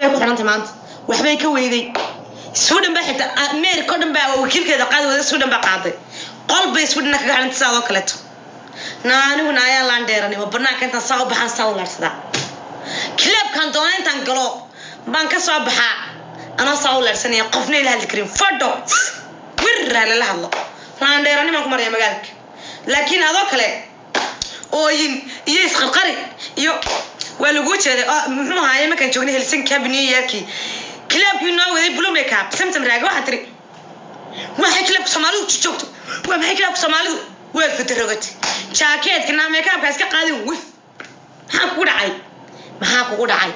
maxay ku xidhantay maanta waxbay ka weyday suudhan baa xitaa ameerika o dhan baa wakiilkeeda qaadi wada suudhan baa qaaday qol bay suudhana kaga xidhantay sidaadoo kaleeto na aniguna ayaa laan dheeranay ma banaanka intaan saa u baxaan saa u laadhsadaa kilaabkaan doona intaan galo baan ka soo baxaa anoo saa u laadhsanaya qofna ila hadli karin fadho wirraa lala hadlo laan dheerani baan ku maraya magaalka laakiin adoo kale ooyin iyo isqarqari iyo waa lagu jeeday oo muxuu ahaaye markaan joognay helsinki habi new yorki kilaabkii noo waday blue makeup samsam raage waxaa tiri maxay kilaabka soomaalidu joogto waa maxay kilaabka soomaalidu waad fatarogati jaakeetka naa makeupka iska qaadin wif maxaa kugu dhacay maxaa kugu dhacay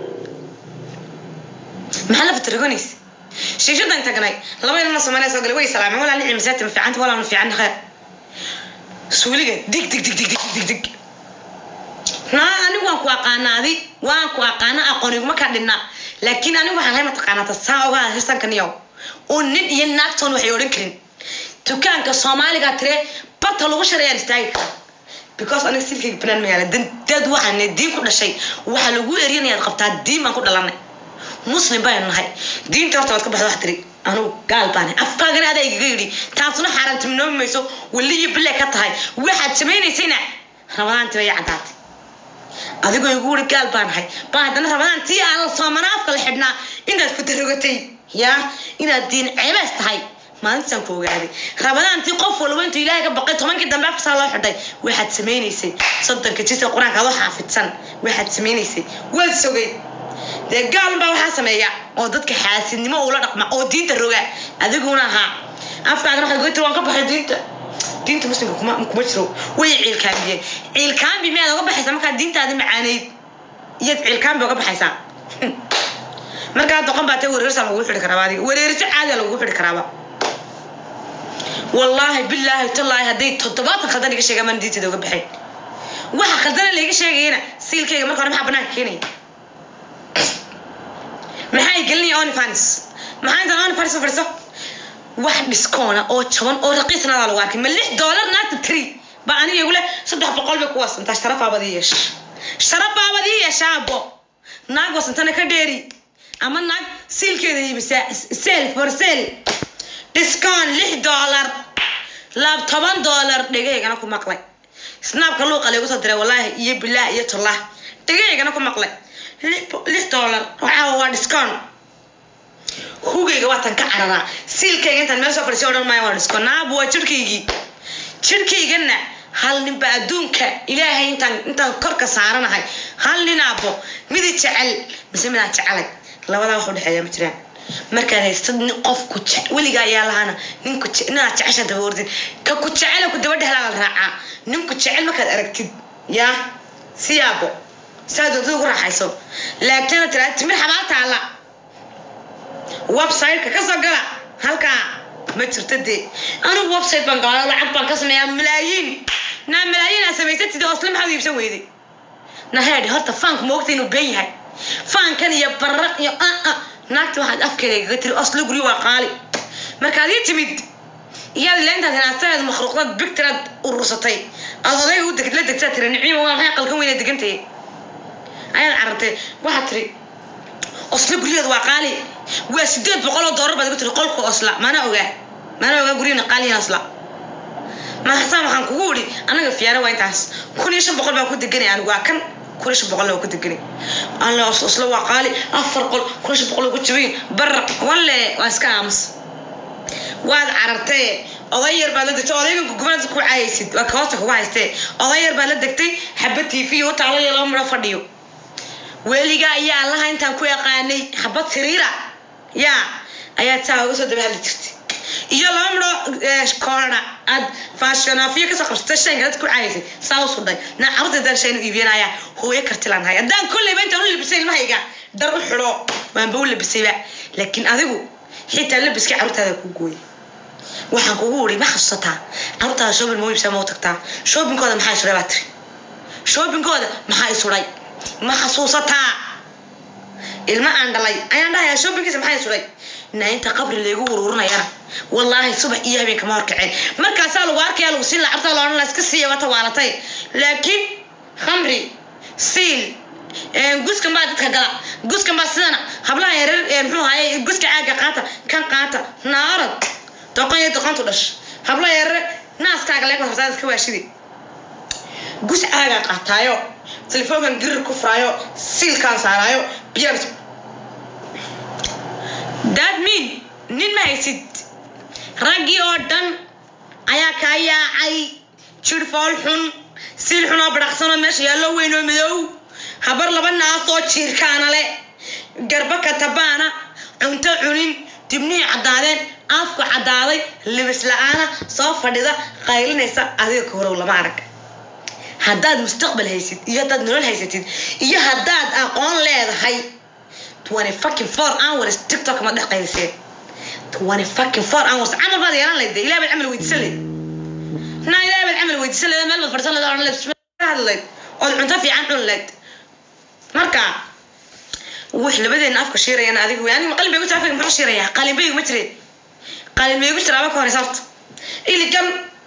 maxaa la fataroganaysa shiishadan tagnay laba ilma soomaaliya soo galay way salaameen walaa nicim masaati ma fiicanta walaa ma fiican kheer suuliga dig dig dig dig dig dig dig naa anigu waan ku aqaanaadi waan ku aqaana aqooniguma ka dhinna laakiin anigu waxaan hay mataqaanaata saa ogaa hisankanyow oo nin iyo naagtoon waxay odhan karin dukaanka soomaaliga tire barta lagu sharayaan istaagi kara because aniga silkayga banaan magaala dad waxaan diin ku dhashay waxaa lagu erinayaad qabtaa diin baan ku dhalanay muslim baynu nahay diinta horta waad ka baxda wax tiri anugu gaal baane afkaagana adaa igaga yidhi taasuna xaaraantinoomi mayso weli iyo bille ka tahay waxaad samaynaysayna ramadaantii bay caddaatay adigoo igu wuri gaal baan nahay baa haddana ramadaan tii aan la soomana afka la xidhnaa inaad ku darogatay yaa inaad diin ceebaas tahay maalintaan ku ogaaday rabadaantii qof walba intuu ilaahay ka baqay tobankii dambe afkasaa loo xidhay waxaad samaynaysay soddonka jisa qur-aanka adoo xaafidsan waxaad samaynaysay waad sogeyd dee gaalunbaa waxaa sameeya oo dadka xaasidnimo ula dhaqma oo diinta roga adiguna ahaa afkaagana waxaad goytir waan ka baxay diinta diinta muslimka kuma kuma jiro way ciilkaambiyeen ciilkaambi miyaad oga baxaysaa markaa diintaadi macaaneyd iyaad ciilkaambi oga baxaysaa markaa doqon baa tee wareersaa lagugu xidhi karaaba adiga wareeriso caadiya lagugu xidhi karaaba wallaahi bilaahi tallaahi hadday toddobaatan khaldan iga sheegaan maan diinteeda uga baxayn waxa khaldana layga sheegayana siilkayga marka hore maxaa banaanka keenaya maxay gelinaya onifans maxaa intaan onifans u fadhiso wax dhiskoona oo jaban oo raqiisnada lagu arkay ma lix doolar naagta tiri ba aniga igu leh saddex boqol bay ku wasantaa sharafaabad ii yeesha sharafaabad ii yeeshaabo naag wasantana ka dheeri ama naag siilkeeda iibisaa sel for sel dhiskoon lix doolar laab toban doolar dhegaygana ku maqlay snaabka luuqa laygu soo diray wallaahi iyo bilaah iyo tollah dhegaygana ku maqlay lix doolar waxaa waa dhiskoon hugayga waatan ka cararaa siilkayga intaan meel soo fadhiisay odhan maayo waa dhiskoon naabu waa jirhkaygii jirhkaygana hal ninba adduunka ilaahay intaan intaan korka saaranahay hal ninaabo midi jecel mise midaan jecelay labadaa wax udhexeeya ma jiraan markaad haystad nin qofku weligaa ayaa lahaana ninku ninaad jecesha daba ordin ka ku jecela ku daba dhehlaa la raacaa ninku jecel markaad aragtid yaa siyaabo saa doontada ugu raaxayso laagtana tiraa timir xabaa taalla websiteka ka soo gala halkaa ma jirto dee anigu website baan galaa lacag baan ka sameeyaa malaayiin naa malaayiin aa samaysatid osle maxaad iibsan weyday naheedhi horta faanku ma ogta inuu been yahay faankan iyo bararaq iyo aa naagta waxaad afkeeda igaga tiri osle guryo waa qaali markaad ii timid iyaad ila intaad hinaastadeed makhluuqdad bigtiraad urursatay aad odayga u deg la degtaa tiri niciima waa maxay qalkan weyna degantay ayaad carartay waxaad tiri osle guryaheeda waa qaali waa sideed boqol oo doolar baad igu tiri qolka osla mana ogaa mana ogaa guryahena qaalihin osla maxasaa waxaan kugu idhi anaga fiyaara waa intaas kun iyo shan boqol baan ku deganay anigu waa kan kun iyo shan boqol waa ku deganay alle osla waa qaali afar qol kun iyo shan boqol ku jabayin bar walle waa iska aamus waad carartee oday yar baad la degtay odaygan gugubanaad ku caayaysid waa kahoosta kugu haystee oday yar baad la degtay xabad tv u taalo iyo laba midho fadhiyo weligaa ayaa allaha intaan ku yaqaanay xabad siriira yaa ayaad saa uga soo daba hadli jirtay iyo laba midho koorana aad faashionaafiyo kasoo qabsatay shayga dad ku caayaysay saa u sudhay naa carruurta intaan shaynu iibinaya hooyo kartilaan hay haddaan kolleyba intaan u labisay ilmahayga dhar u xidho waanba u labisayba laakiin adigu xitaa labiskii carruurtaada ku gooyay waxaan kugu uri ma xasuusataa carruurtaada shoobin ma u iibsaa ma u tagtaa shoobinkooda maxaa isuray baa tiri shoobinkooda maxaa isuray ma xasuusataa ilma aan dhalay ayaan dhahayaa shoobinkiisa maxaa isuray nainta qabri laygu ururinayana wallaahi subax iyo habeen kama horkaceen markaasaa lagu arkaya lagu siin lacagta loodhan la iska siiya wata waalatay laakiin khamri siil guskan baa dadka gala guskan baa sidana hablaha yareer ee muxuu ahaye guska caaga qaata kan qaata naarad doqon iyo doqontu dhash hablaha yareer naaskaaga leeg hortaada ka waashidi gus caagaa qaataayo telefoonkan girir ku furaayo siilkaan saaraayo biyaan that mean nin ma haysid raggii oo dhan ayaa kaa yaacay jir fool xun siil xun oo badhaqsanoo meesha yaallo weyn oo madow habar laba naasoo jiirkaana le garba katabaana cunto cunin dibnihii caddaadeen afku caddaaday libis la-aana soo fadhida qaylinaysa adiga ka horow lama arag haddaad mustaqbal haysid iyo haddaad nolol haysatid iyo haddaad aqoon leedahay twenty fucking four hours tiktok ma dhex qayliseen twenty fucking four hours camal baad yeelan layd ilaah baad camal weydiisan layd na ilaah baad camal weydiisan layd meel baad fadhisan layd odhan layd bismillah hadlayd ood cunto fiican cun layd marka wix labadeena afka shiirayaan adigu wey aniga qalin bay gu jira afka muxuu shiirayaa qalin bay ma jireen qalin bay gu jiraaba ka horeysa horta iligan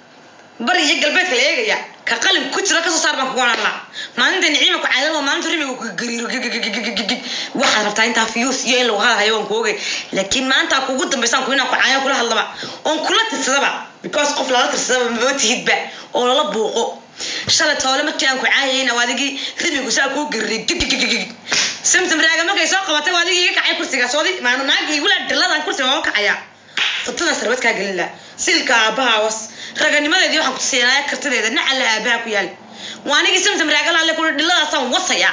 bari iyo galbeedka la eegaya ka qalin ku jira kasoo saar baan kugu oran laha maalinta niciima ku caadal oo maalinta rimiga ku gariiro gigigigigigig waxaad rabtaa intaa fiyuus iyo in lagu hadalhayo waan ku ogay laakiin maanta kugu dambaysaan ku inaan ku caayo kula hadlaba oon kula tirsadaba because qof lala tirsadaba maba tihidba oo lala buuqo shalay toole markii aan ku caayayna waa adigii rimigu saa kuu gariray gigigigigig simsim raaga markay soo qabatay waa adigii iga kacay kursigaas wadi maana naagii igula dhiladan kursiga waa kacaya futadan sarwad kaa gelin laha silka aabbaha was raganimadeedii waxaan ku siinaaya kartideeda nacala aabaha ku yaal waa anigii simsim raagalaale kuri dhiladaasaan wasaya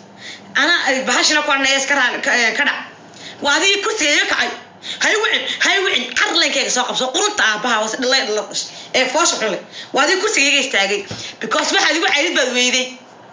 ana bahashina ku arnaya iska raa ka dhac waa adigii kursiga iga kacay hay wicin hay wicin carlenkeyga soo qabso qurunta aabaha was dhilay dhila ee foosha xunle waa adigii kursiga iga istaagay because waxaad igu caydid baad weyday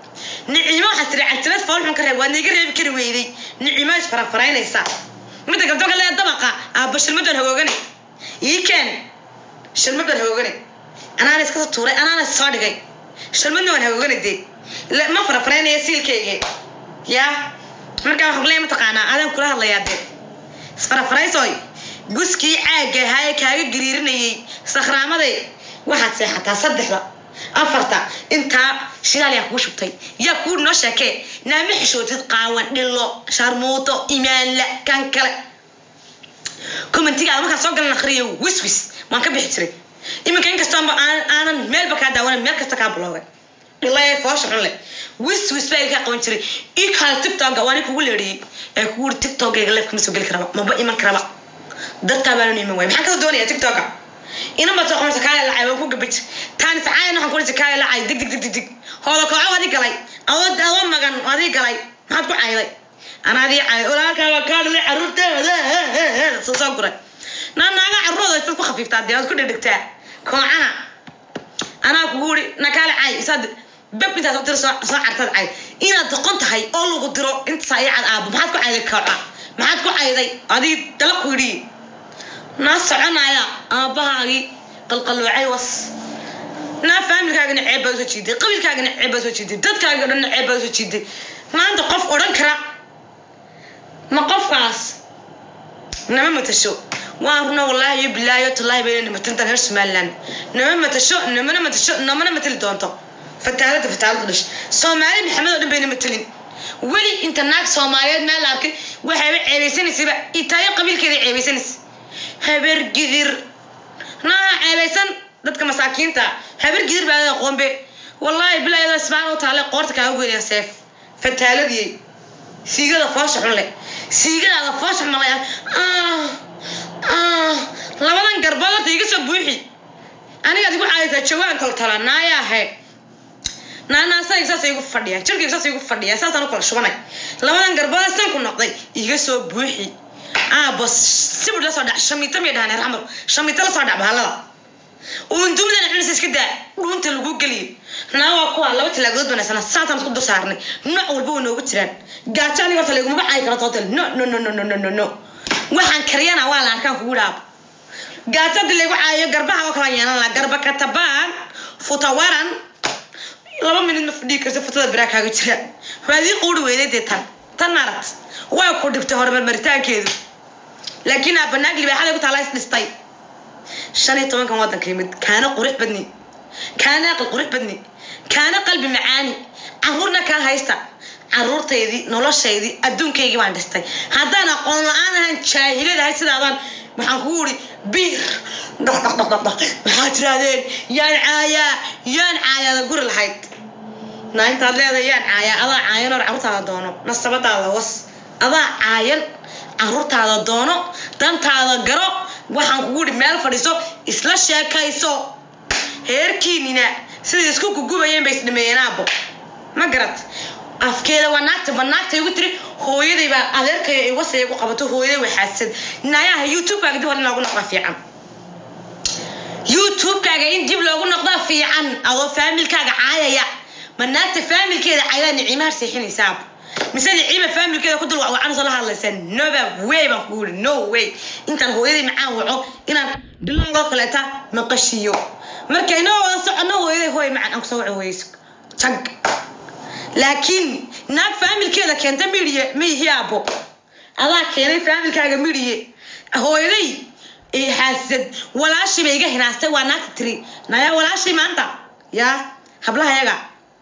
nicimo waxaad tiri cantilad fool xun ka reeb waadna iga reebi kari weyday nicimo isfarafaraynaysa midda gabdo kale ee dabaqa aabba shilmadan hagoogane ii keen shilmadan hagoogane anaana iska tuuray anaana soo dhigay shilmadna waan hagoogane dee ma farafaraynaya siilkayga yaa markaa waxaan kuleeya mataqaanaa adaan kula hadlayaa dee isfarafaraysoy guskii caagga ahaa ee kaaga gariirinayay sakhraamaday waxaad seexataa saddexda afarta intaa shidaal yaa kuu shubtay yaa kuu noo sheekee naama xishootid qaawan dhilo sharmuuto imaanla kan kale commentigaada markaan soo galan akhriyo wiswis waan ka bixi jiray iminka inkastoonba aanan meelba kaa daawanan meel kasta kaa buloogay dhilay foosha xun leh wiswis baa kaa qaban jiray ii kaale tiktoka waani kugu leeriyey ee kugu uri tiktokayga leef kama soo geli karaba maba iman karaba dadkaa baanu iman waay maxaan kasoo doonaya tiktoka inan baad soo qabanaysa kaale lacay waan ku gabaj taani sacaayan waxaan kuurisa kaale lacay dig dig dig dig dig hooda kooco adi galay awood awo magan adi galay maxaad ku cayday anaa adii cayay walaalkaa waa kaa dhalay caruurteeda soo soo guray naa naaga carruurooda isaad ku khafiiftaa dee waad ku dhedhegtaa koocana anaa kugu uri na kaale cay isaad bab intaad u tiro soo soo cartad cay inaad doqon tahay oo lagu diro intasaa ii cad aabo maxaad ku cayday kooca maxaad ku cayday adii dala ku yidhi naa soconaya aabbahaagii qalqaloocay was naa faamilkaagana ceeb baad usoo jiiday qabiilkaagana ceeb baad usoo jiiday dadkaaga dhanna ceeb baad usoo jiiday maanta qof odhan kara ma qofkaas nama matasho waan runa wallaahi iyo bilaahi iyo tallaahi bayna matantan reer somaliland nama matasho namana matasho namana matali doonto fataalada fataalada dhash soomaali maxamed oo dhan bayna matalin weli inta naag soomaaliyeed meel la arkay waxayba ceebaysanaysayba itaayo qabiilkeeda ceebaysanaysa habar gidir naa ceebaysan dadka masaakiinta habar gidir baa ada qoombe wallaahi bilaayada isbaan u taale qoorta kaaga goynaya seef fataaladii siigada foosha xun leh siigadaada foosha malaya labadan garbood horta iga soo buuxi anigaad igu caadaysaa jawaan kaltala naayaahe naanaasayga saas igu fadhiya jirkayga saas igu fadhiya saasaan u kala shubanay labadan garbood san ku noqday iga soo buuxi aabo sibir la soo dhac shamiita may dhahan raxmar shamiita la soo dhac bahalada uundumidana cunisa iska daa dhuunta lagu geliyo naa waa kuwa laba talaagood banaysana saasaan isku dul saarnay nooc walba way noogu jiraan gaajo aniga horta laygumaba caayi karo tootel no no no no no no no no waxaan kariyana waa la arkaan kugu dhaabo gaajo hadii laygu caayo garbaha oo kala yeelan la garba katabaan futawaran laba minid ma fadhii karta futada biraa kaaga jira waadii quuri weyday dee tan tan maaragt waa ku dhibtay horumar maritaankeedu laakiin aa banaag libaaxada ku taala is dhistay shan iyo tobankan waddanka yimid kaana qurux badni kaana aqal qurux badni kaana qalbi macaani caruurna kaa haysta caruurtaydii noloshaydii adduunkaygii baan dhistay haddaan aqoon la-aan ahaan jaahiladahay sidaadaan waxaan kugu uri biir dhaqdhaqdhaqdhaq maxaad tirahdeen yaan caayaa yaan caayaada guri lahayd naa intaad leedahay yaan caayaa adaa caayan or carruurtaada doono nasabadaada was adaa caayan carruurtaada doono dantaada garo waxaan kugu uri meel fadhiiso isla sheekayso heerkiinina siday isku gugubayeen bay isdhameeyeen aabo ma garat afkeeda waa naagta ba naagta igu tiri hooyaday baa adeerkay wasay igu qabato hooyaday waa xaasad naayaha youtube-kaaga dib hore in loogu noqdaa fiican youtube-kaaga in dib loogu noqdaa fiican adoo faamilkaaga caayaya ma naagta faamilkeeda caydaa niciimaha seexinaysaab mise niciima faamilkeeda ku dul wacwacanayso la hadlaysaa noba way baan kugu yiri no way intaan hooyaday macaan waco inaan biloodoo kaleeta maqashiyo marka inoo wada socono hooyaday hooy macaan aan kusoo waco weyso jag laakiin naag faamilkeeda keenta midhiye miihi aabo adaa keenay faamilkaaga midhiye hooyaday xaasad walaashay bay iga hinaastay waa naagta tiri nayaa walaashay maanta yaa hablaha yaga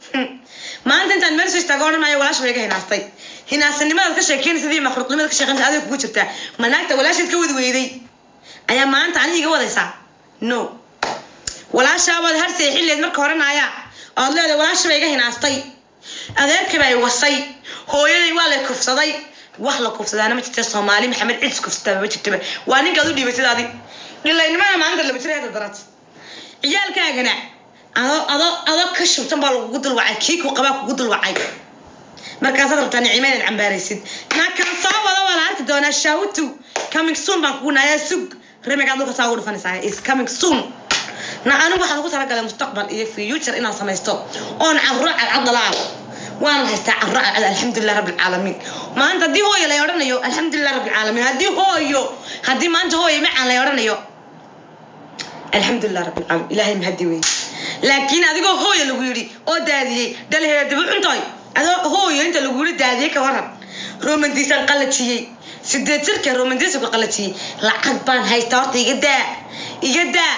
maanta intaan meel soo istaago odhanayo walaashay bay iga hinaastay hinaasanimadaad ka sheekeynaysa sidii makhluuqnimada ka sheekeynaysa adiga kugu jirtaa ma naagta walaashayd ka wadi weyday ayaa maanta aniga iga wadaysaa no walaashaabaad har seexinleed marka horanaya ood leedahay walaasha bay iga hinaastay adeerkii bay wasay hooyaday waa la kufsaday wax la kufsadaana ma jirta soomaali maxamed cidis kufsataa ma jirtaba waa ninkaad u dhiibatid adi dhilaynimada maalinta laba jira hada darat ciyaalkaagana adoo adoo adoo ka shubtan baa lagugu dulwacay kii ku qabaa kugu dulwacay markaasaad rabtaa nicima inaad cambaaraysid naakan soo wada waa la arki doonaa shaawatu coming soon baan kugu nayaa sug remigaad dhulka saa ugu dhufanaysaa is coming soon na anigu waxaan ugu talagalay mustaqbal iyo future inaan samaysto oon carro cadcad dhalaa waan haystaa carro cadcad alxamdulilah rabbi alcaalamiin maanta haddii hooyo lay odhanayo alxamdulilah rabbi alcaalamiin haddii hooyo haddii maanta hooyo macaan lay odhanayo alxamdulilah rabbi alcaalamiin ilaahay mahadi weeye laakiin adigoo hooyo lagu yidhi oo daadiyey dhalaheeda dibu cuntoy adoo hooyo inta lagu yidhi daadiyey ka waran romantiisaan qalajiyey sideed jirka romantiisku qalajiyey lacag baan haystaa horta iga daa iga daa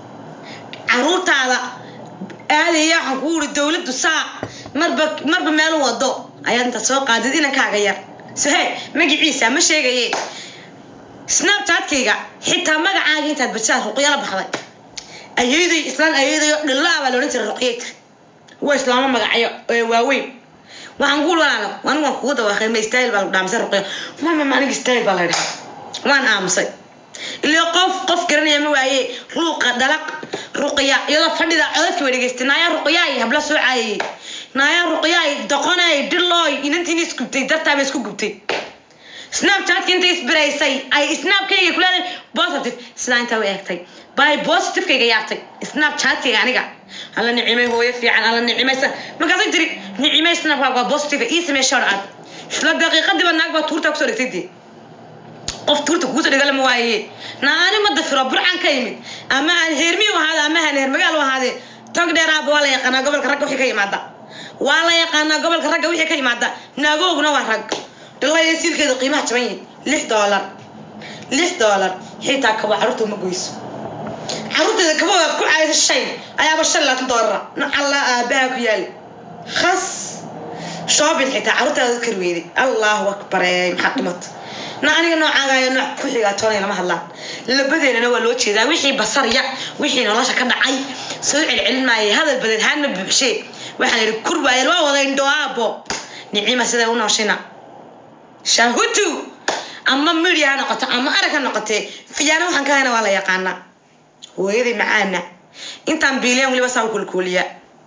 caruurtaada aadaya waxaan kugu uri dowladdu saa marba marba meel u wado ayaad intaad soo qaadid inankaaga yar sohe magaciisa ma sheegaye snapchatkayga xitaa magacaaga intaad bajaad ruqyala baxday ayayday islaan ayaydayo dhillaa baa laodhan jiray ruqyayka waa islaamo magacyo ee waaweyn waxaan kugu walaalo anigu waan kugu dawaaqay ma style baa lagu dhaamisay ruqyo mama ma aniga style baa la dhahay waan aamusay ilaa qof qof garanaya ma waaye ruuqa dhalaq ruqya iyadoo fadhida codadka way dhegeystay naayaa ruqyaay habla soo caayayey naayaa ruqyaay doqonay dhilooy inantiina isgubtay dartaaba isku gubtay snapchatka inta isbiraysay ay snapkayga kuleedahay positive sidaa intaa u eegtay bay positivekayga yaabtay snapchatkayga aniga alla nicimay hooyo fiican alla nicimay markaasay tiri nicimay snapkaaga waa positive ii samee shor aad isla daqiiqadiiba naag baa tuurtaa kusoo dhigtay dee qof tuurta kuguso dhigala ma waaye naani ma dafiro burcan ka yimid ama aan heermi u ahaade ama aan heermagaal u ahaade tog dheeraaba waa la yaqaanaa gobolka ragga wixii ka yimaada waa la yaqaanaa gobolka ragga wixii ka yimaada naagoogna waa rag dhilaya siilkeeda qiimaha jaban yihin lix doolar lix doolar xitaa kabo carruurta uma goyso carruurteeda kabahoodaad ku caaysa shay ayaaba shan laatan doolara nacalla aabaha ku yaali khas shoobin xitaa carruurtaada kari weyday allahu akbare maxaa dhimata na aniga noocaagaayo nooc ku xigaatoonay lama hadlaan labadeennana waa loo jeedaa wixii basarya wixii nolosha ka dhacay soo celcelin maayay hadal badeed haana buuxshee waxaan idhi kur waayeen waa wada indho aabo nicima siday u nooshina shahutu ama media ha noqoto ama arag ha noqotee fiyaana waxaan ka hayna waa la yaqaanaa hooyaday macaana intaan biileen weliba saa u kulkuuliya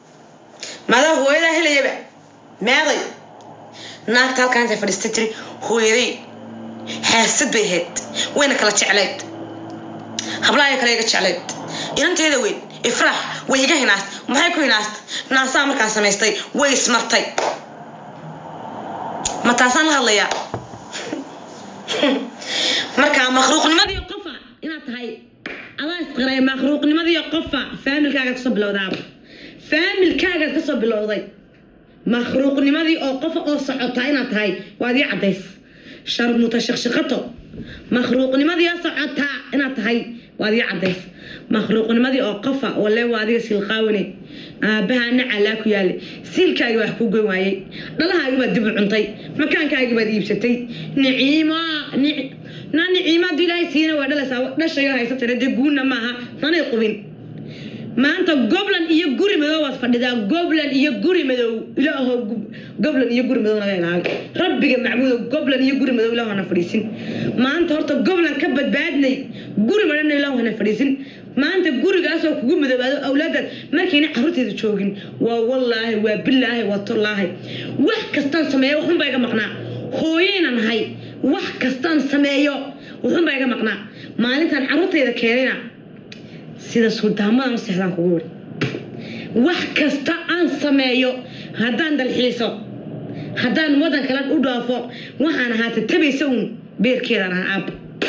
madaa hooyadaa helayaba meeday naagta halkaa intay fadhiistay tiri hooyaday xaasad bay ahayd wayna kala jeclayd hablaaya kale iga jeclayd inanteeda weyn ifraax way iga hinaast maxay ku hinaast naasaa markaan samaystay way ismartay ma taasaan la hadlayaa marka makhluuqnimadii qofa inaad tahay adaa isqiray makhluuqnimadii qofa faamilkaagaad kasoo bilowdaaba faamilkaagaad kasoo bilowday makhluuqnimadii oo qofa oo socotaa inaad tahay waad ii caddays sharmuta shaqshaqato makhluuqnimadii socotaa inaad tahay waad ii cadays makhluuqnimadii oo qofa walle waa adiga silqaawine aabbaha nacalaa ku yaallay siilkaagii wax ku goyn waayey dhalahaagii baad dib u cuntay makaankaagii baad iibsatay niciima na niciima haddii ilaahay siina waa dhalaysaa dhashayo haysatana dee guunna maaha nanay qubin maanta goblan iyo guri madow waad fadhidaa goblan iyo guri madow ilaaho goblan iyo guri madow naga ilaali rabbiga macbuudo goblan iyo guri madow ilaah hana fadhiisin maanta horta goblan ka badbaadnay guri madhana ilaah hana fadhiisin maanta gurigaasoo kugu madoobaado awlaadaad markayna carruurteeda joogin waa wallaahi waa bilaahi waa tallaahi wax kastaan sameeyo waxunbaa iga maqnaa hooyayna nahay wax kastaan sameeyo waxunbaa iga maqnaa maalintaan carruurtayda keenayna sida suldaamadan u seexdaan kugu wari wax kasta aan sameeyo haddaan dalxiiso haddaan waddan kale u dhaafo waxaan ahaa tatabaysa uun beerkeedan ahaa aab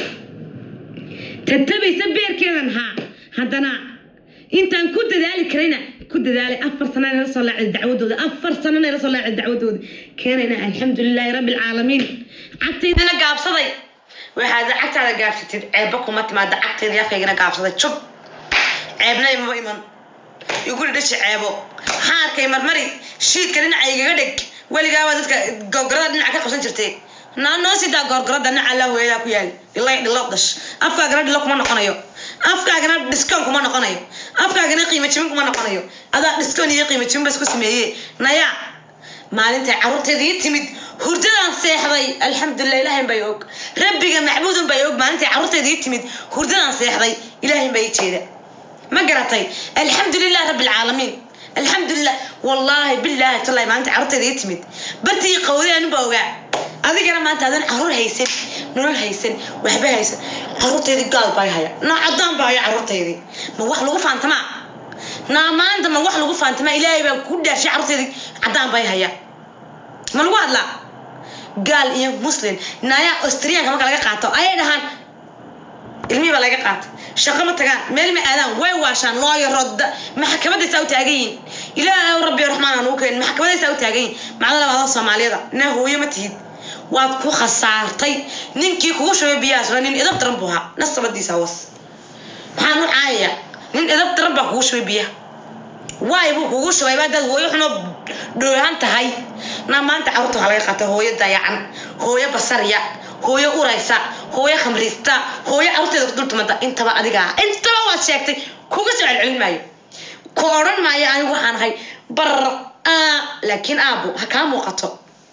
tatabaysa beerkeedan ahaa haddana intaan ku dadaali karayna ku dadaalay afar sana nala soo laacday dacwadooda afar sana nala soo laacday dacwadooda keenayna alxamdulilaahi rabbi alcaalamiin cagtaydana gaabsaday waxaad cagtaada gaabsatid ceebba kuma timaada cagtayda yafaygana gaabsaday jub ceebna imama iman iguri dhashi ceebo xaarkay marmari shiidka dhinaca igaga dheg weligaaba dadka gorgorada dhinaca ka qabsan jirtay naa noo sidaa gorgorada dhinaca allah hooyadaa ku yaal ilay dhilo dhash afkaagana dhilo kuma noqonayo afkaagana dhiskoon kuma noqonayo afkaagana qiimo jibin kuma noqonayo adaa dhiskoon iyo qiimo jibin ba isku sameeye naya maalintay carruurteeda ii timid hurdadaan seexday alxamdulilah ilaahayn bay og rabbiga macbuudun bay og maalintay carruurteeda ii timid hurdadaan seexday ilaahayn baa ii jeeda ما قرأتي الحمد لله رب العالمين الحمد لله والله بالله تالله ما أنت عرفت ذي تمد برتي قوي أنا بوجع أذيك أنا ما أنت هذا عرور هيسن نور هيسن وحبة هيسن عرفت ذي قال باي هيا نا عدام باي عرفت ذي ما وح لو فانت ما نا ما أنت ما وح لو فانت ما إلهي بقى كل شيء عرفت ذي عدام باي هيا ما الواد لا قال إيه مسلم نايا أستريا كمان كلا قاطع أيه دهان ilmihii baa laga qaatay shaqo ma tagaan meel ma aadaan way waashaan looyo rodda maxkamadaysaa u taagan yihin ilaahay rabbi raxmaan aan ugu keenin maxkamadaysaa u taagan yihin macda labaada soomaaliyada naa hooyo ma tihid waad ku khasaartay ninkii kugu shubay biyahaasna nin edab daran buu ahaa nasabadiisa was maxaan u caayaya nin edab daran baa kugu shubay biyaha waay buu kugu shubay baa dad hooyo xunoo dhoohan tahay naa maanta carruurta waxaa laga qaatay hooyo dayacan hooyo basarya hooyo uraysa hooyo khamriista hooyo carruurteeda ku dultumanta intaba adiga ah intaba waad sheegtay kuga soo celcelin maayo ku odhan maayo anigu waxaan ahay bar laakiin aabo ha kaa muuqato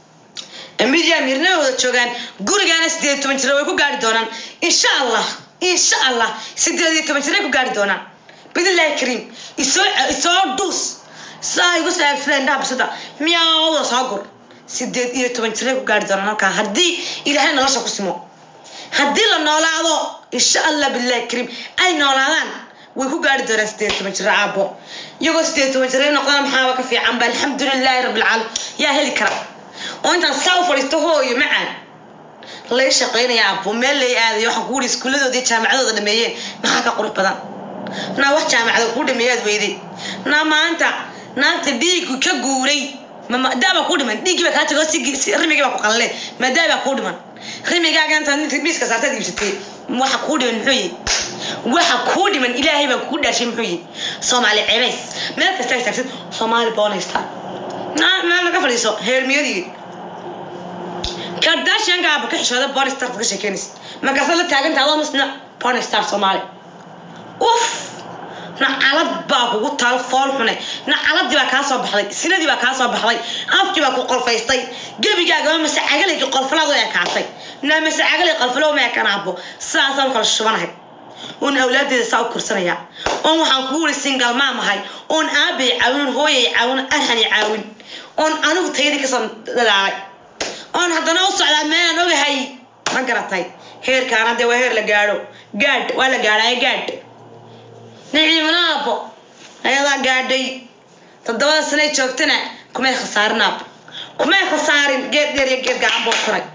amidia mirnahooda joogaan gurigaana sideed toban jira way ku gaari doonaan insha allah insha allah sideed iyo toban jiray ku gaari doonaan bidillahi kariim isoo isoo dhuus saa igu saabsada indhaha bisada miyaawda soo gur sideed iyo toban jiray ku gaari doonaan halkaa haddii ilaahay nolosha ku simo haddii la noolaado insha allah billahi kariim ay noolaadaan way ku gaari doonaan sideed toban jiro aabo iyagoo sideed toban jiro noqdana maxaaba ka fiican ba alxamdulilaahi rabbilcaalamiin yaa heli kara oo intaan saa u fadhiisto hooyo macaan lay shaqaynaya aabo meel lay aadayo waxaan kugu iskuuladooda iyo jaamacadooda dhameeyeen maxaa ka qurux badan naa wax jaamacada kuu dhameeyaad weyday naa maanta naagta dhiigu ka guuray maadaabaa kuu dhiman dhiiggii baa kaa tago rimigii baa ku qallaleen maadaabaa kuu dhiman rimigaaga intaad miiska saartaad iibsatay waxa kuu dhiman muxuu yihi waxa kuu dhiman ilaahay baa kugu dhaashay muxuu yihi soomaali cebays meel kasta istaagsan soomaali boonaysta meel laga fadhiiso heermiyadii kardashianka aaba ka xishooda bonistar ka sheekeynaysa markaasa la taaganta adoo misna bonistar soomaali uf nacalad baa kugu taal fool xune nacaladii baa kaa soo baxday sinadii baa kaa soo baxday afkii baa ku qolfaystay gebigaagama masacagaleyki qolfalaadu ekaatay naa masacagaley qolfalow ma ekanaabo sidaasaan kala shubanahay oon awlaadeeda saa u korsanaya oon waxaan kugu wuri singal maamahay oon aabay caawin hooyay caawin arhani caawin oon anigu tayadii kasoo dadaalay oon haddana u socdaa meelaan ogahay ma garatay heerkaana dee waa heer la gaadho gaadh waa la gaadhaaye gaadh niciimanaabo ayadaa gaadhay toddobada sanay joogtana kumay khasaarin aabo kumay khasaarin geed dheer iyo geed gacan boo koray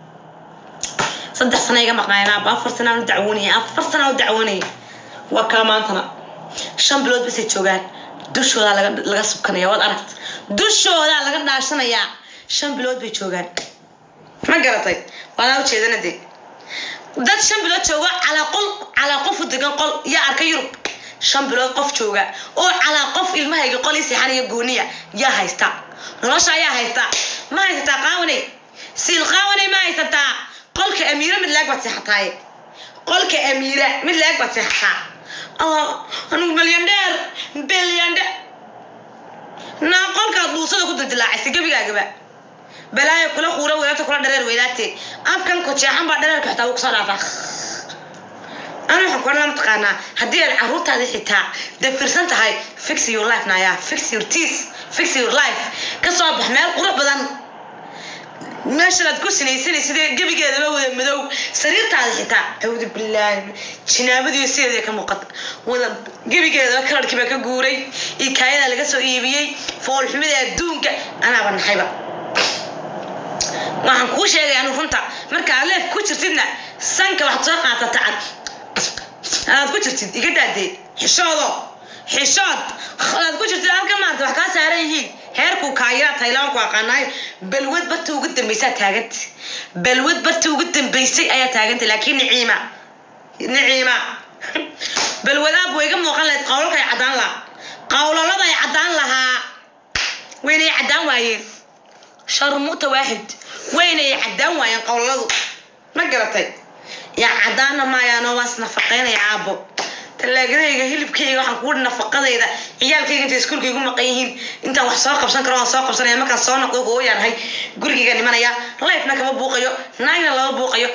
saddex sana iga maqnaayeen aabo afar sanaan u dacwoonaya afar sanaan u dacwoonaya waa kaa maantana shan bilood basay joogaan dushoodaa laga laga subkanaya waad aragta dushoodaa laga dhaashanayaa shan bilood bay joogaan ma garatay waanaa ujeedana dee dad shan bilood jooga calaa qol calaa qof u degan qol yaa arka yurub shan bilood qof jooga oo calaa qof ilmahayga qol ii seexanaya gooniya yaa haysta nolosha ayaa haysta ma haysataa qaawanay siil qaawanay ma haysataa qolka amiira mid laag baad seexataaye qolka amiira mid laag baad seexataa oo anugu milyandheer bilyandhe naa qolkaad dhuusada ku dildilaacaysa gebigaagaba balaayo kula quura wadaata kula dhareer weydaate afkan kojeexan baa dhareerka xitaa wuu kusoo dhaafaa ana waxaan kuohan lama taqaanaa haddii aad caruurtaada xitaa dafirsan tahay fix your life naya fix your teeth fix your life ka soo bax meel qurux badan meeshanaad ku sinaysanay sidee gebigeedaba wada madow sariirtaada xitaa awdu bilaahi jinaabadiyo sideeda ka muuqata wada gebigeedaba kalarkii baa ka guuray ikaayada laga soo iibiyey foolxumida adduunka anaaba naxayba waxaan kuu sheegay anu runta marka aad leef ku jirtidna sanka waxaad soo qaatata cad aad ku jirtid iga daadee xishoodo xishood aad ku jirtid halka maarta wax kaa saaran yihiin heerkuu kaayaa taylaan ku aqaanaay balwad barta ugu dambaysaa taaganta balwad barta ugu dambaysay ayaa taaganta laakiin niciima niciima balwadaab way iga muuqan lahayd qawlalka ay caddaan lahaa qawlalada ay caddaan lahaa waynay caddaan waayeen sharmuuta waaxid waynay caddaan waayeen qawlaladu ma garatay yaa caddaana maayaano waas nafaqaynaya caabo talaagadayga hilibkayga waxaan kugu nafaqadayda ciyaalkayga intay iskuulka igu maqan yihiin intaan wax soo qabsan karo waan soo qabsanaya markaan soo noqdo hooyaanahay gurigayga dhimanaya lifena kama buuqayo naagna lama buuqayo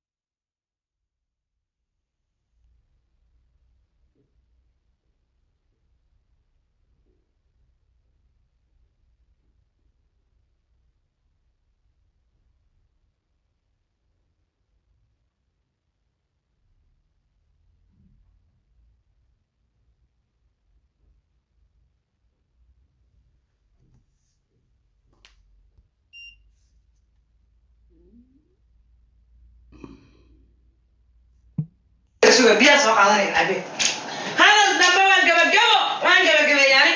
suga biyaa soo qaadanaya cabe hadal dambe waa gabagabo waan gabagabeeyaani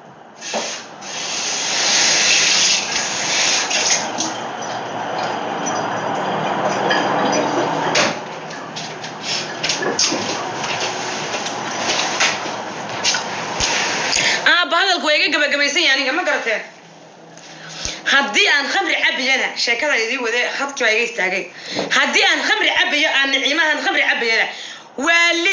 aaba hadalku waa iga gabagabaysan yahay aniga ma garateen haddii aan khamri cabayana sheekada idii wade hadkii baa iga istaagay haddii aan khamri cabayo aan niciimahan khamri cabayana waali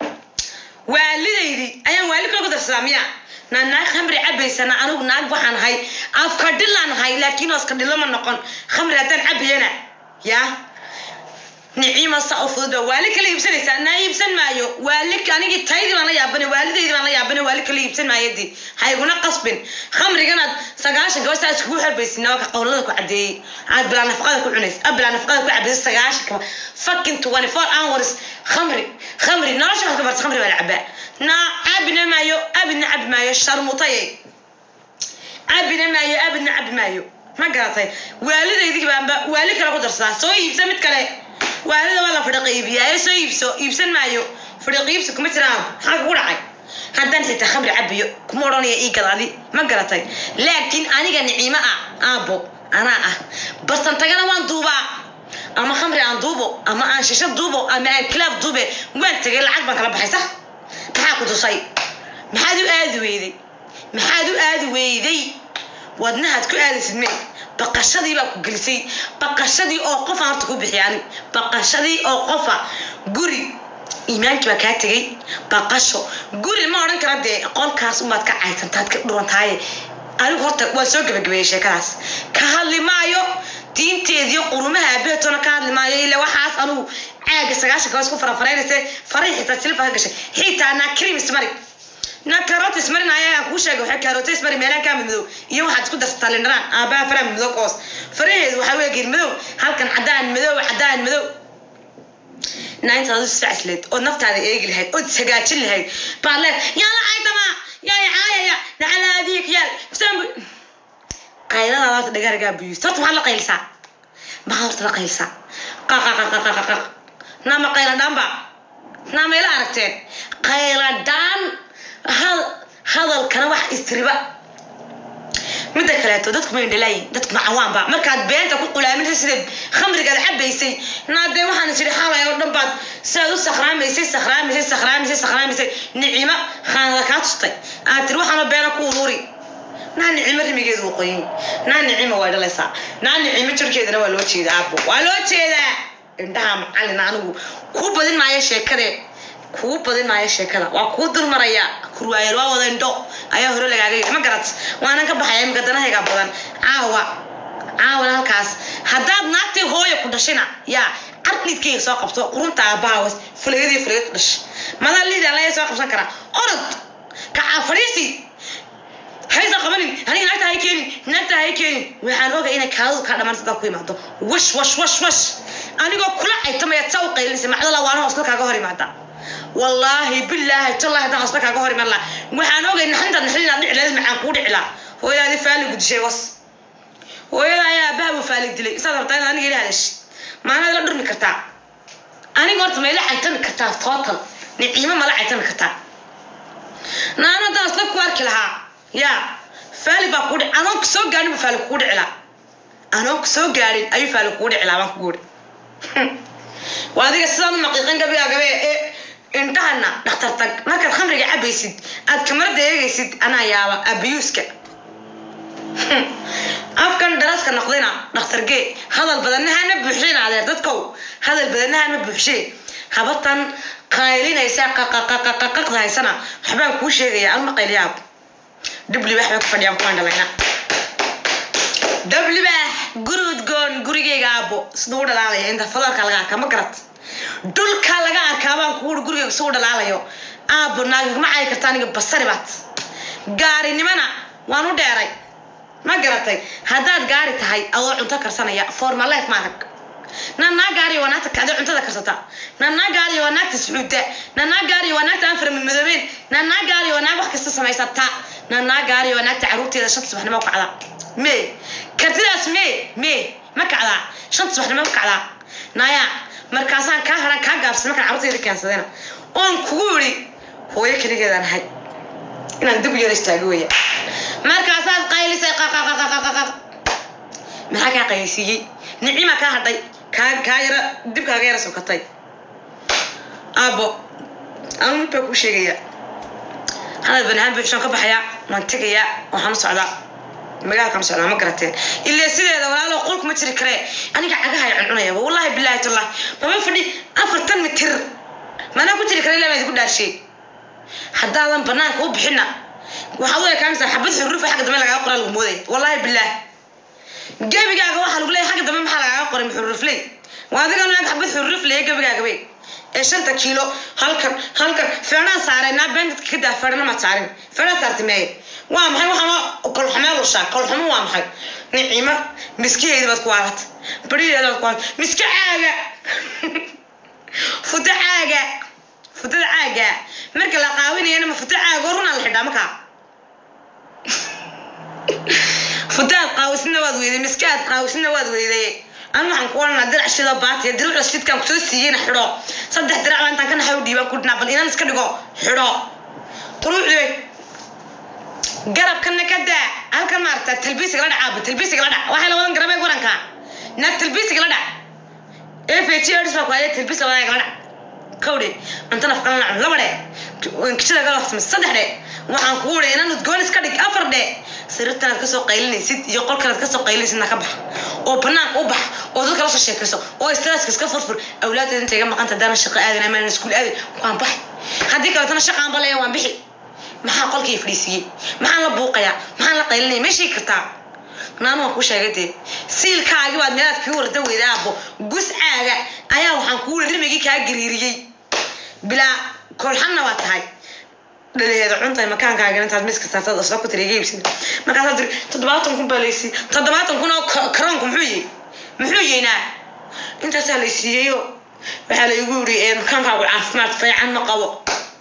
waalidaydi ayaan waali kala ku darsadaa miya naa naag khamri cabaysana anigu naag waxaan ahay afka dhilaan ahay laakiin ooska dhilo ma noqon khamri haddaan cabayana yaa niciima saa u fudud baa waali kala iibsanaysaa naa iibsan maayo waali anigii taydii baan la yaabane waalidaydi baan la yaabane waali kala iibsan maayadii ha iguna qasbin khamriganaad sagaashan gaba saa iskugu xerbaysin waa ka qowlada ku cadeeyey aad bilaa nafaqada ku cunays aad bilaa nafaqada ku cabaysa sagaashan kaba fucking twenty four hours khamri khamri nolosha wax ka barta khamri baa la cabaa naa cabina maayo abidna cabi maayo sharmutaye cabina maayo abidna cabi maayo ma garatay waalidaydii baanba waali kale ku darsadaa soo iibsa mid kale waalida waa la fidhiq iibiyaa soo iibso iibsan maayo fidhiq iibsi kuma jiraan maxaa kugu dhacay haddaan xitaa khamri cabiyo kuma odhanaya ii gadaadi ma garatay laakiin aniga niciimo ah aabbo anaa ah barsantagana waan duubaa ama khamri aan duubo ama aan shisho duubo ama aan kilaab duube waan tegay lacag baan kala baxay sax maxaa ku tusay maxaad u aadi weyday maxaad u aadi weyday wadnahaad ku aadaysid mee baqashadii baa ku gelisay baqashadii oo qofa horta ku bixiyaan baqashadii oo qofa guri iimaankii baa kaa tegay baqasho guri ma odhan kara dee qolkaas umaad ka caysantaad ka dhurantaaye anigu horta waa soo gabagabeeyey sheekadaas ka hadli maayo diinteediyo qurumaha abeetona ka hadli maayo ilaa waxaas anugu caaga sagaashan kaas ku farafaraynaysa faray xitaa silfa ka gashay xitaa naa krimis mari na karotis marinaya aan kuu sheegay waxay karotis mari meelaha kaa madow iyo waxaad isku darsataa lindhanaan aabaha faraha madow koos faraheedu waxaa weeye geed madow halkan caddaan madow caddaan madow naintaad u sacslayd ood naftaada eegi lahayd ood sagaajin lahayd baad leed yaa la caydama yaa caayaya nacalaadiik yaal qayladaada horta dhagaargaa buyuus horta maxaad la qaylsaa maxaa horta la qaylsaa qaqaqaqaqaqaq naama qayladhaanba naama ila aragteen qayladhaan hadalkana wax istiriba midda kaleeto dadku ma indhalaayin dadku ma cawaanba markaad beenta ku qulaaminsa sidaed khamrigaad cabaysay naadee waxaan isiri xalay oo dhan baad sidaad u sakhraamaysay sakhraamaysay sakhraamaysay sakhraamaysay nicimo khaanada kaa tustay aad tiri waxaanoo beena ku ururi naa nicimo rimigeedu wuu qoyin naa nicimo way dhalaysaa naa nicimo jirkeedana waa loo jeedaa aabo waa loo jeedaa indhaha macallin anigu kuu badin maayo sheekadee kuu badin maayo sheekada waa kuu dulmaraya kurwaayar waa wada indho ayaa hore lagaaga yidhi ma garat waanan ka baxaya imika danahayga badan caawa caawana halkaas haddaad naagtii hooya ku dhashina yaa cardhidkayga soo qabto qurunta aabbahawas fulayadii fulayad ku dhashay madaa liida laya soo qabsan karaa orod kacaa fadhiisi haysa qabanin aniga naagta hay keenin naagta hay keenin waxaan ogay inay kaadadu kaa dhamaan sidaa ku imaado wash wash wash wash anigoo kula caytamaya saa u qaylinaysa macdala waana hoosla kaaga hor imaada wallaahi bilaahi tallahi haddaan hoosla kaaga hor imaan laha waxaan ogay naxintaad naxin inaad dhici leed macaan kuu dhici laha hooyadaadii faali gudishay was hooyada ayaa aabbaha buu faali dilay isaad rabtaa inaad aniga ila hadashid maanaad la dhurmi kartaa aniga horta ma ila caytami kartaa total niciimo mala caytami kartaa naana haddaan isla ku arki lahaa yaa faali baa kuu dhici anoon ku soo gaarin buu faali kugu dhici lahaa anoon ku soo gaarin ayuu faali kugu dhici lahaa baan kugu uri waa adiga sidaan u maqiiqan gabigaa gabe ee indhahana dhakhtar tag markaad khamriga cabaysid aad kamarada eegaysid anaa yaaba abiyuuska afkan daraska noqdayna dhakhtar gee hadal badanahana buuxshayn adeer dadkow hadal badanahana buuxshay habatan qaylinaysa qaqaqaqaqaqda haysana waxbaan kuu sheegaya alma qayliyaab dhiblibaax bay ku fadhiyaan kuwaan dhalayna dhablibaax gurud goon gurigayga aabo siduu u dhalaalaya inta fadalka laga arkaa ma garat dhulka laga arkaa baan kuuri gurigayga siduu u dhalaalayo aabo naagigma cayi karta aniga basari baad gaarinimana waan u dheeray ma garatay haddaad gaari tahay adoo cunto karsanaya forma life ma arag nanaa gaariyo waa naagta kacda cuntada karsata nanaa gaariyo waa naagta sucuudda nanaa gaariyo waa naagta aan farmamadoobeen nanaa gaariyo waa naag wax kasta samaysata nanaa gaariyo waa naagta caruurteeda shanta subaxnimo u kacda me kartidaas me me ma kacdaa shanta subaxnimo ma kacdaa naya markaasaan kaa haran kaa gaabsan markaan caruurteeda keensadayna oon kugu yidhi hooyo keligeedaan ahay inaan dib u yara istaago weya markaasaad qaylisay qaqaqaqaqaqaq maxaa kaa qaylisiiyey nicima kaa hadhay kaa kaa yara dib kaaga yara sokatay aabo anu mid baa kuu sheegaya hadal banahaan buuxshaan ka baxayaa waan tegayaa waxaan u socdaa magaalkaan socdaa ma garateen ilaa sideeda walaalo qolku ma jiri karee aniga cagaha ay cuncunayaba wallaahi bilaahi tallah mama fadhi afartan mitir manaa ku jiri kara ilaa baan idinku dhaarshay haddaadan banaanka u bixina waxaad u ekaanaysaa xabad xuruufa xagga dambe lagaaga qoraa lagu moodaya wallaahi bilaah gebigaaga waxaa lagu leeyahay xagga dambe maxaa lagaaga qoray xuruufley waa adiga naag xabad xuruuf leeya gebigaaga bay ee shanta kiilo halkan halkan feedhaan saaray naa been dadka ka daa feedhana maad saarin feedhaa saartay meeye waa maxay waxaan kolxumee lushaa kolxumo waa maxay nicimo miskaheedi baad ku waalat barideeda baad ku waalat miska caaga futa caaga futada caaga marka la qaawinayana ma futa caaga oo runaa la xidhaa markaa futaad qaawisna waad weyday miskaad qaawisna waad weyday an waxaan ku oranaa dirac shidoo baatiya diracda shidkaan kusoo siiyeyna xidho saddex dirac baa intaan ka naxay u dhiibaan ku dhinaa bal inaan iska dhigo xidho quruucde garabkana ka daa halkan maaragta talbiisiga la dhacaaba talbiisiga la dhac waxay la wadan garabee waranka naag talbiisiga la dhac fg ers baa ku haya talbiis labadaga la dhac kowdhe cunto nafqan la laba dhe kishada gala waxsame saddex dhe waxaan kuu dhe inaan udgoon iska dhig afar dhe sariirtanaad kasoo qaylinaysid iyo qolkanaad kasoo qaylinaysidna ka bax oo banaanka u bax oo dadka lasoo sheekayso oo straaska iska furfur awlaadeed inta iga maqanta haddaana shaqo aadin amaan iskuul aadin waan baxay haddii kaletana shaqaan baleeya waan bixi maxaa qolkii fadhiisiiyey maxaan la buuqayaa maxaan la qaylinaya meeshii kartaa naanu waan kuu sheegay dee siilkaagi baad meelaad kii warda weyda aabo guscaaga ayaa waxaan kuu rimigii kaa gariiriyey bilaa kolxanna waa tahay dhaliheeda cuntay makaankaaga intaad miska saartad asla ku tiri iibsid markaasaa tiri toddobaatan kun baa laysiiyey toddobaatan kun oo karoonku muxuu yihi muxuu yeynaa intaasaa laysiiyeyo waxaa la igu yiri makaankaagu caafimaad fiican ma qabo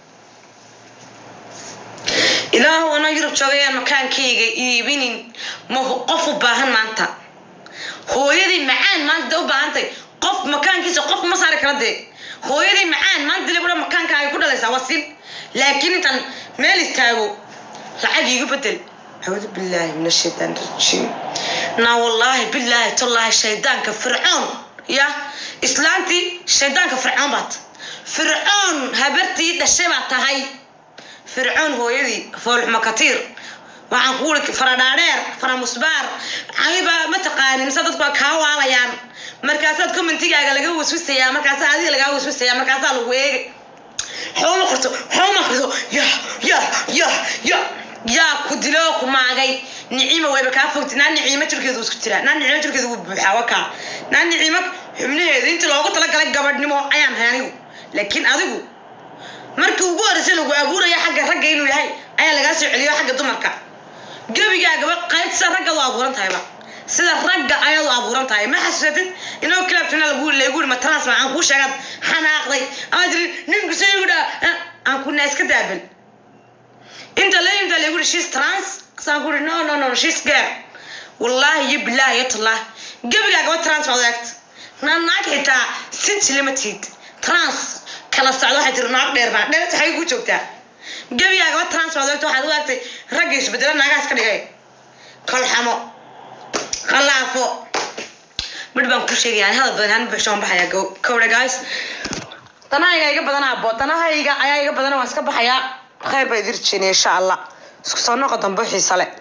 ilaahu anoo yurub joogayaan makaankayga iibinin ma qof u baahan maanta hooyadii macaan maanta de u baahantay qof makaankiisa qof ma saari kara dee hooyadii macaan maanta dile kudha makaankaaga ku dhalaysaa waa sin laakiin intaan meel istaago lacag iigu bedel acuudu billaahi min ashaytaan rajiim naa wallaahi billaahi tallaahi shaydaanka fircoon ya islaantii shaydaanka fircoon baad fircoon habartii dhashay baad tahay fircoon hooyadii foolxuma katiir waxaan ku uri faradhaadheer faramusbaar aniba ma taqaanin mise dadku waa kaa waalayaan markaasaad commentigaaga laga waswisayaa markaasaa adiga lagaa waswisayaa markaasaa lagu eegay xoma qarto xoma qarto ya ya ya ya yaa ku diloo ku maagay niciima wayba kaa fogti naa niciimo jirkeedu isku jiraa naa niciimo jirkeedu wuu buuxaa wakaa naa niciimo xubnaheeda inta loogu talagalay gabadhnimo ayaan hay anigu laakiin adigu markii ugu horreysay lagu abuuraya xagga ragga inuu yahay ayaa lagaa soo celiyo xagga dumarka gebigaagaba qayb sida ragga u abuuran tahayba sida ragga ayaad u abuuran tahay ma xasuusatid inoo kilaabtuna lagu lagu yiri mataraas ma aan kuu sheegad xanaaqday ama tiri ninku soo igu dhaa aan ku naa iska daabal inta la inta lagu yiri she's trans saan ku yiri no no no she's gay wallahi iyo billahi iyo tallah gebigaagaba trans baad eegt na naag xitaa sinti lama tiid trans kala socdo waxay tiri naag dheer baa dheer tahay ku joogtaa gebigaagaba trans baad eegt waxaad u eegtay ragga isbedela naagaas ka dhigay kalxamo khalaafo midh baan ku sheegaya aan hadal badan aan baxshoon baxaya kowdha guys danahayga iga badanaa bo danahayga ayaa iga badan waan iska baxayaa khayr baa idir jeenaya insha allah isku soo noqo dambe xiisa le